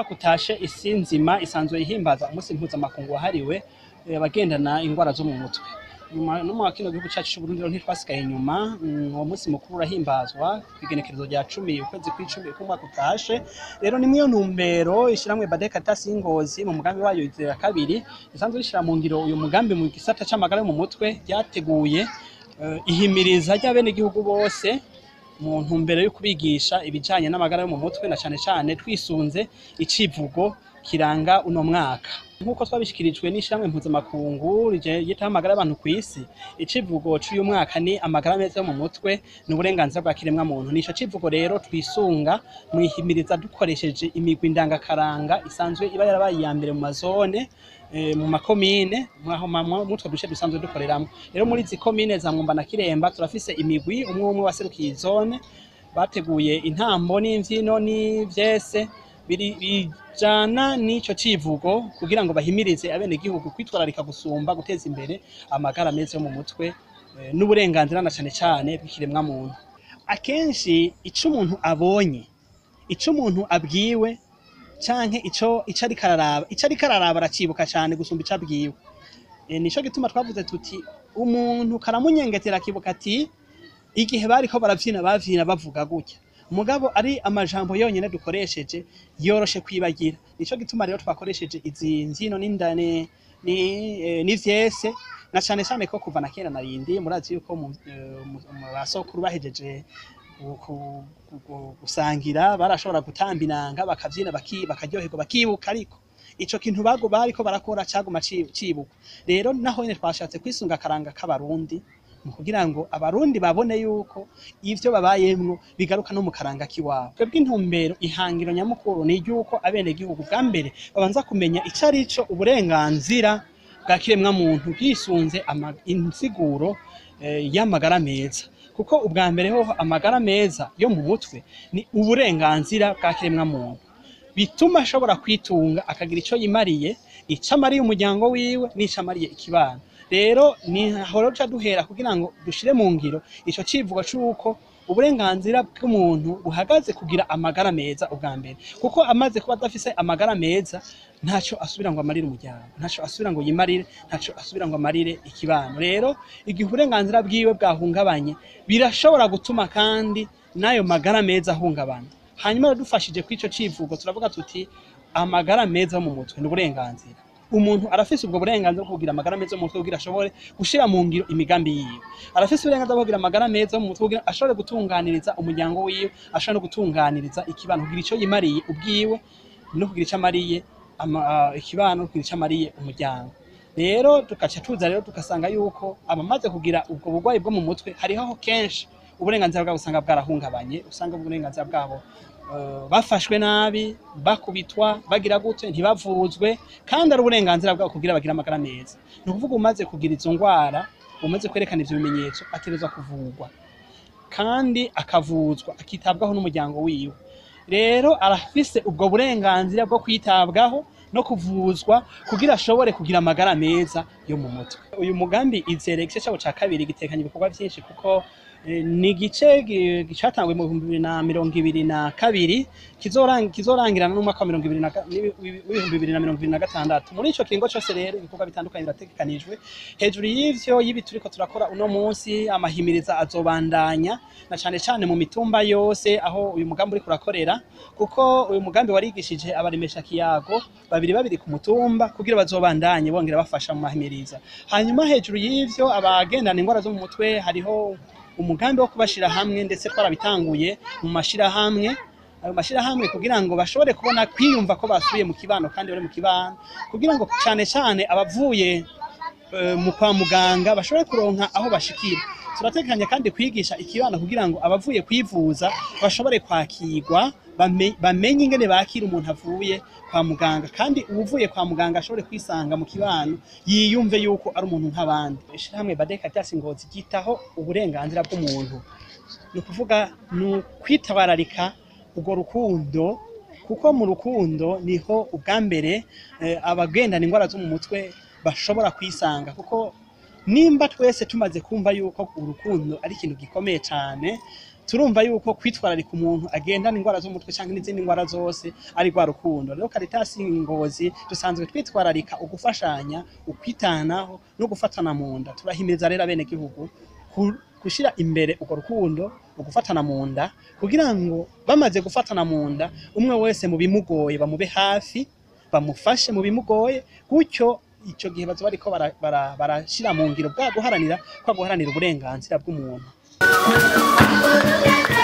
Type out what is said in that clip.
umwaka utashe isi nzima isanzwe ihimbaza umunsi mpuzamakungu wahariwe eh, abagendana ingwara zo mu mutwe nyuma no mu kino gihugu cyacu c'Uburundi rero ntitwasigaye inyuma mm, uwo munsi mukuru urahimbazwa kw'igenekerezo rya cumi ukwezi kw'icumi k'umwaka utashe rero ni mwiyo ntumbero ishiramwe Badeka Tasi Ngozi mu mugambi wayo izera kabiri risanzwe rishira mu ngiro uyu mugambi mu gisata c'amagara yo mu mutwe ryateguye eh, ihimiriza ry'abenegihugu bose mu ntumbero yo kubigisha ibijanye n'amagara yo mu mutwe na cane cane twisunze icivugo kiranga uno mwaka nk'uko twabishikirijwe n'ishyirahamwe mpuzamakungu ryitaho amagara y'abantu ku isi icivugo c'uyu mwaka ni amagara meza yo mu mutwe ni uburenganzira bwa kiremwa muntu nico civugo rero twisunga mwihimiriza dukoresheje imigwi ndangakaranga isanzwe iba yarabaye iya mbere mu mazone eh, mu makomine mwaho mutwo duce dusanzwe dukoreramwo rero muri izi komine za Mwumba na Kiremba turafise imigwi umwe umwe waserukiye izone bateguye intambo n'imvyino n'ivyese biri- bijana n'ico civugo kugira ngo bahimirize abenegihugu kwitwararika gusumba guteza imbere amagara meza yo mu mutwe eh, n'uburenganzira na cane cane bw'ikiremwa muntu akenshi ico umuntu abonye ico umuntu abwiwe canke ico ico ariko araraba ico ariko araraba aracibuka cane gusumba ico abwiwe e, nico gituma twavuze tuti umuntu karamunyengetera akibuka ati igihe bariko baravyina bavyina bavuga gutya mugabo ari amajambo yonyene dukoresheje yoroshe kwibagira nico gituma rero twakoresheje izi mvyino n'indane ni eh, n'ivyese na cane cane ko kuva na kera narindi murazi yuko mu eh, mu- mu basokuru bahejeje gu- ku- gu- gusangira barashobora gutamba inanga bakavyina baki- bakaryoherwa bakibuka ariko ico kintu bago bariko barakora caguma ci- cibukwa rero naho nyene twashatse kwisunga akaranga k'abarundi mu kugira ngo abarundi babone yuko ivyo babayemwo bigaruka no mu karanga k'iwabo twebwe intumbero ihangiro nyamukuru ni iry'uko abenegihugu bwa mbere babanza kumenya ico ari co uburenganzira bwa kiremwa muntu bwisunze ama- insiguro eh, y'amagara meza kuko ubwa mbere hoho amagara meza yo mu mutwe ni uburenganzira bwa kiremwa muntu bituma ashobora kwitunga akagira ico yimariye ico amariye umuryango wiwe n'ico amariye ikibano rero ni horo ca duhera kugira ngo dushire mu ngiro ico civugo c'uko uburenganzira bw'umuntu buhagaze kugira amagara meza ubwa mbere kuko amaze kuba adafise amagara meza ntaco asubira ngo amarire umuryango ntaco asubira ngo yimarire ntaco asubira ngo amarire ikibano rero igihe uburenganzira bwiwe bwahungabanye birashobora gutuma kandi n'ayo magara meza ahungabana hanyuma dufashije kw'ico civugo turavuga tuti amagara meza yo mu mutwe ni uburenganzira umuntu arafise ubwo burenganzira bwo kugira amagara meza yo mu mutwe kugira ashobore gushira mu ngiro imigambi yiwe arafise uburenganzira bwo kugira amagara meza yo mu mutwe kugira ashobore gutunganiriza umuryango wiwe ashobore no gutunganiriza ikibano kugira ico yimariye ubwiwe no kugira ico amariye ama- ah, ikibano no kugira ico amariye umuryango rero tugaca tuza rero tugasanga yuko abamaze kugira ubwo burwayi bwo mu mutwe hariho kenshi uburenganzira bwabo usanga bwarahungabanye usanga uburenganzira bwabo eh, bafashwe nabi bakubitwa bagira gute ntibavuzwe kandi ari uburenganzira bwabo kugira bagire amagara meza ni ukuvuga umaze kugira izo ngwara umaze kwerekana ivyo bimenyetso ategerezwa kuvurwa kandi akavuzwa akitabwaho n'umuryango wiwe rero arafise ubwo burenganzira bwo kwitabwaho no kuvuzwa kugira ashobore kugira amagara meza yo mu mutwe uyu mugambi izere igice cabo ca kabiri gitekanye ibikorwa vyinshi kuko eh, ni igice gi- gicatanguye mu bihumbi bibiri na mirongo ibiri na kabiri kizorang- kizorangirana n'umwaka wa mirongo ibiri na ga- n'ibi- w'ibihumbi bibiri na mirongo ibiri na gatandatu muri ico kiringo cose rero ibikorwa bitandukanye birategekanijwe hejuru y'ivyo y'ibi turiko turakora uno munsi amahimiriza azobandanya na cane cane mu mitumba yose aho uyu mugambi uriko urakorera kuko uyu mugambi warigishije abaremesha kiyago babiri babiri ku mutumba kugira bazobandanye bongera bafasha mu mahimiriza hanyuma hejuru y'ivyo abagendana ingwara zo mu mutwe hariho umugambi wo kubashira hamwe ndetse twarabitanguye mu mashirahamwe ayo mashirahamwe kugira ngo bashobore kubona kwiyumva ko basubiye mu kibano kandi bari mu kibano kugira ngo cane cane abavuye eh, mu kwa muganga bashobore kuronka aho bashikira turatekanya kandi kwigisha ikibano kugira ngo abavuye kwivuza bashobore kwakirwa bame- bamenye ingene bakira umuntu avuye kwa muganga kandi uwuvuye kwa muganga ashobore kwisanga mu kibano yiyumve yuko ari umuntu nk'abandi ishirahamwe badeka ryasi ngozi ryitaho uburenganzira bw'umuntu ni ukuvuga ni ukwitabararika urwo rukundo kuko mu rukundo niho ubwa mbere eh, abagendana ingwara zo mu mutwe bashobora kwisanga kuko nimba twese tumaze kumva yuko urukundo ari ikintu gikomeye cyane turumva yuko kwitwararika umuntu agendana ingwara z'umutwe cyangwa n'izindi ngwara zose ari rwa rukundo rero Caritas Ngozi dusanzwe twitwararika ugufashanya ukwitanaho no gufatana mu nda turahimiriza rero abene gihugu gushira imbere urwo rukundo ugufatana mu nda kugira ngo bamaze gufatana mu nda umwe wese mu bimugoye bamube hafi bamufashe mu bimugoye gutyo ico gihe bazo bariko barashira bara, bara mu ngiro bwa guharanira kwa guharanira uburenganzira bw'umuntu